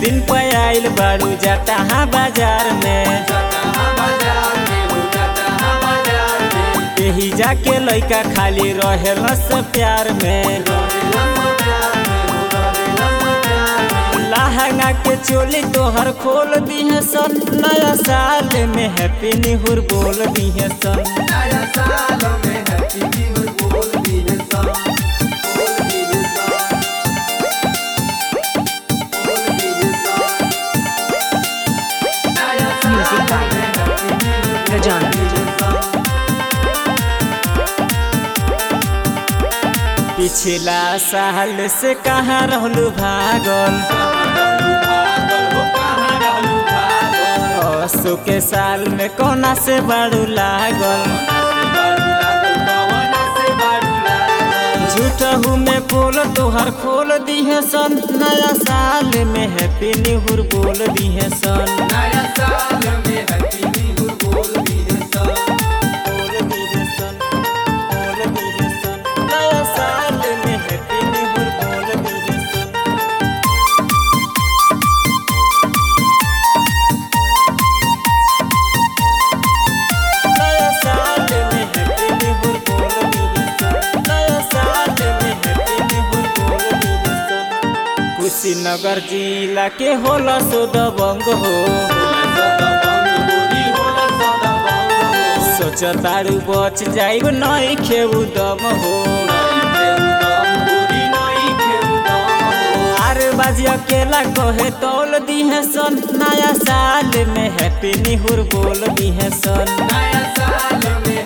दिन पे आइल बारू जटहा बाजार में यही जाके लइका खाली रहेल से प्यार में लहंगा के चोली तोहर खोल दिहे सन नया साल में हैप्पी निहुर बोल दिहे सन Music by Rajana. पिछला साल से कहाँ रहलू भागल असो के साल में कोना से बाड़ू लागल झूठहू में बोल तोहर खोल दिहे सन नया साल में हैप्पी निहुर बोल दिहे सन बोल दिहे सन बोल दिहे सन नया साल में हैप्पी निहुर बोल दिहे सन नया साल में हैप्पी निहुर बोल दिहे सन नया साल में हैप्पी निहुर बोल दिहे सन कुशीनगर जिला के होला सो दबंग हो सोच तारू बच जाइब नहीं खेऊ दम हो आरे बाजी अकेला कहे तौल दिहे सन नया साल में हैप्पी निहुर बोल दिहे सन नया साल में